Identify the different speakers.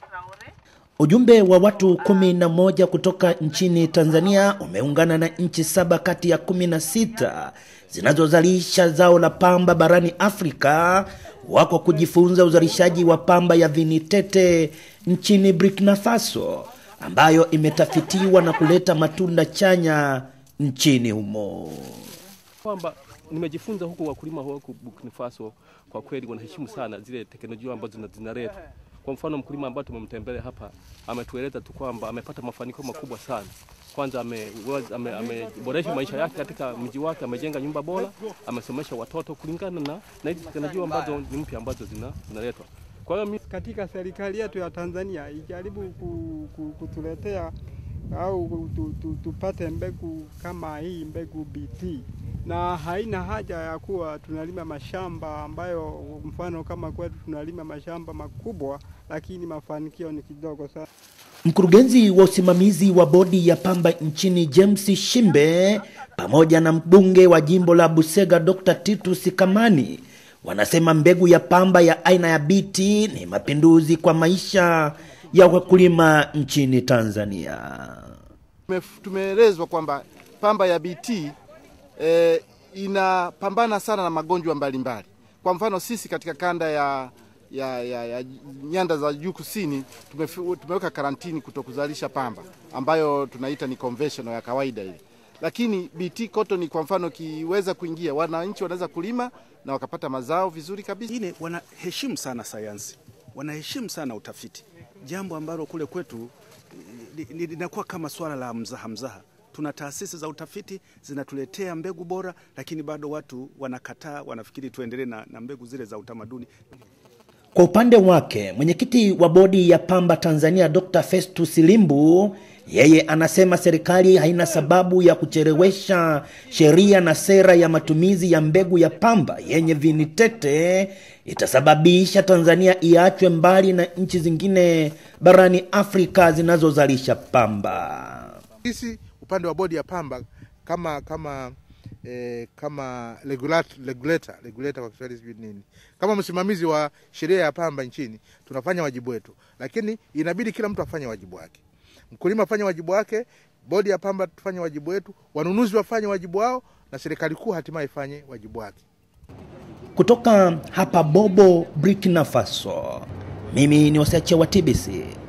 Speaker 1: Ujumbe wa watu kumi na moja kutoka nchini Tanzania umeungana na nchi saba kati ya kumi na sita zinazozalisha zao la pamba barani Afrika wako kujifunza uzalishaji wa pamba ya vinitete nchini Burkina Faso ambayo imetafitiwa na kuleta matunda chanya nchini humo.
Speaker 2: kwamba nimejifunza huku wakulima huku Burkina Faso kwa kweli wanaheshimu sana zile teknolojia ambazo zina- zinaletwa. Kwa mfano mkulima ambaye tumemtembelea hapa ametueleza tu kwamba amepata mafanikio makubwa sana. Kwanza ameboresha ame, ameboresha maisha yake katika mji wake, amejenga nyumba bora, amesomesha watoto kulingana na na hizi teknolojia ambazo ni mpya ambazo zina- zinaletwa. Kwa hiyo mi-
Speaker 3: katika serikali yetu ya Tanzania ijaribu ku, ku, kutuletea au tu, tu, tupate mbegu kama hii mbegu BT, na haina haja ya kuwa tunalima mashamba ambayo mfano kama kwetu tunalima mashamba makubwa, lakini mafanikio ni kidogo sana.
Speaker 1: Mkurugenzi wa usimamizi wa bodi ya pamba nchini James Shimbe pamoja na mbunge wa jimbo la Busega Dr. Titus Kamani wanasema mbegu ya pamba ya aina ya BT ni mapinduzi kwa maisha ya wakulima nchini Tanzania.
Speaker 4: Tume- tumeelezwa kwamba pamba ya BT eh, inapambana sana na magonjwa mbalimbali. Kwa mfano sisi katika kanda ya, ya, ya, ya nyanda za juu kusini tumefi- tumeweka karantini kutokuzalisha pamba ambayo tunaita ni conventional ya kawaida ile, lakini BT cotton kwa mfano kiweza kuingia, wananchi wanaweza kulima na wakapata mazao vizuri kabisa.
Speaker 5: wengine wanaheshimu sana sayansi, wanaheshimu sana utafiti, jambo ambalo kule kwetu li- li- linakuwa kama swala la mzaha mzaha. Tuna taasisi za utafiti zinatuletea mbegu bora, lakini bado watu wanakataa, wanafikiri tuendelee na, na mbegu zile za utamaduni.
Speaker 1: Kwa upande wake mwenyekiti wa bodi ya pamba Tanzania Dr. Festus Limbu yeye anasema serikali haina sababu ya kuchelewesha sheria na sera ya matumizi ya mbegu ya pamba yenye vinitete itasababisha Tanzania iachwe mbali na nchi zingine barani Afrika zinazozalisha pamba.
Speaker 6: Sisi upande wa bodi ya pamba kama kama eh, kama regulator, regulator, regulator kwa Kiswahili sijui nini, kama msimamizi wa sheria ya pamba nchini, tunafanya wajibu wetu, lakini inabidi kila mtu afanye wajibu wake. Mkulima afanye wajibu wake, bodi ya pamba tufanye wajibu wetu, wanunuzi wafanye wajibu wao, na serikali kuu hatimaye ifanye wajibu wake.
Speaker 1: Kutoka hapa Bobo, Burkina Faso, mimi ni Oseche wa TBC.